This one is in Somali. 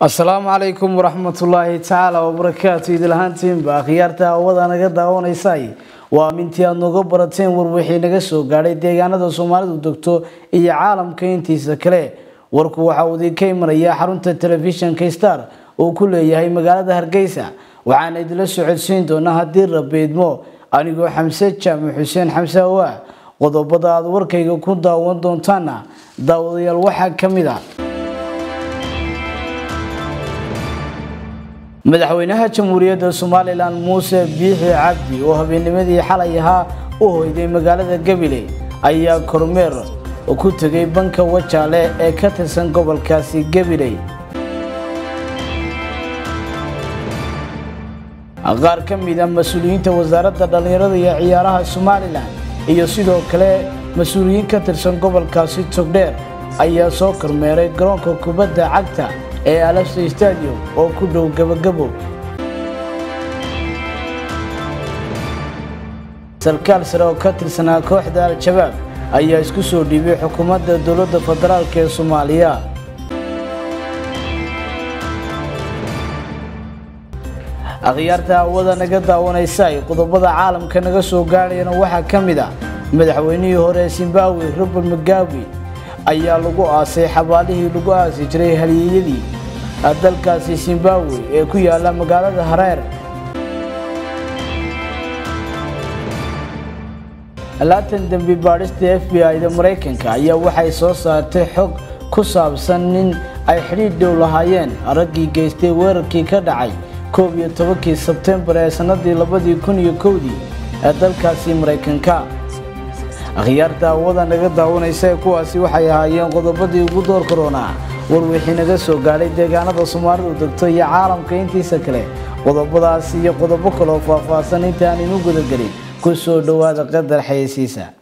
asalaamu calaykum waraxmatullaahi tacaala wabarakaatu idilahaantiinba akhyaarta hawada naga daawanaysay waa mintii aad nooga barateen warwixii naga soo gaadhay deegaanada soomaalidu degto iyo caalamka intiisa kale warku waxa uu idinka imanaya xarunta telefishinka star uu ku leeyahay magaalada hargeysa waxaana idinla socodsiin doonaa haddii rabeedmo anigoo xamse jaamac xuseen xamse awaa qodobada aad warkayga ku daawan doontaana daawadayaal waxaa ka mid a madaxweynaha jamhuuriyadda somalilan muuse biixi cabdi oo habeennimadii xalay ahaa u hoyday magaalada gabiley ayaa kormeer ku tegay banka wajaale ee ka tirsan gobolkaasi gabiley qaar ka mid a mas-uuliyiinta wasaaradda dhallinyarada iyo ciyaaraha somalilan iyo sidoo kale mas-uuliyiin ka tirsan gobolkaasi togdheer ayaa soo kormeeray garoonka kubadda cagta ee alafsa stadium oo ku dhow gabagabo sarkaal sare oo ka tirsanaa kooxda al-shabaab ayaa isku soo dhiibay xukuumadda dowladda federaalk ee soomaaliya akhyaarta hawada naga daawanaysay qodobada caalamka naga soo gaadhayana waxaa ka mid ah madaxweynihii hore ee zimbabwe robert mugabe ayaa lagu aasay xabaalihii lagu aasi jiray halyeeyadii dalkaasi zimbabwe ee ku yaala magaalada hareer laatan dembi baadhista f b i da maraykanka ayaa waxay soo saartay xog ku saabsan nin ay xidhiidh dhow lahaayeen raggii geystay weerarkii ka dhacay koob iyo tobankii sebtembar ee sannadii labadii kun iyo kowdii ee dalkaasi maraykanka akhyaarta hawada naga daawanaysa ee kuwaasi waxay ahaayeen qodobadii ugu door koronaa warwixii naga soo gaadhay deegaanada soomaalidu degto iyo caalamka intiisa kale qodobadaas iyo qodobo kaloo faahfaahsan inta aan inu gudagelin ku soo dhowaada qadar xayeysiisa